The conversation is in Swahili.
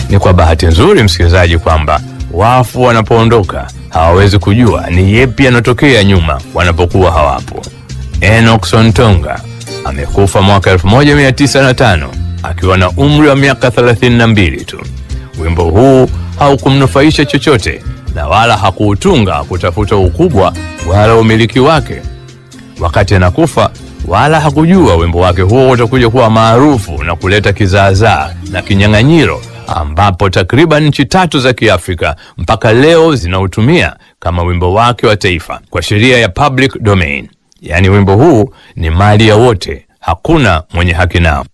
Ni kwa bahati nzuri, msikilizaji, kwamba wafu wanapoondoka hawawezi kujua ni yepi yanatokea nyuma wanapokuwa hawapo. Enoch Sontonga amekufa mwaka 1905 akiwa na umri wa miaka 32 tu. Wimbo huu haukumnufaisha chochote na wala hakuutunga kutafuta ukubwa wala umiliki wake. Wakati anakufa, wala hakujua wimbo wake huo utakuja kuwa maarufu na kuleta kizaazaa na kinyang'anyiro, ambapo takriban nchi tatu za Kiafrika mpaka leo zinautumia kama wimbo wake wa taifa kwa sheria ya public domain. Yaani wimbo huu ni mali ya wote, hakuna mwenye haki nao.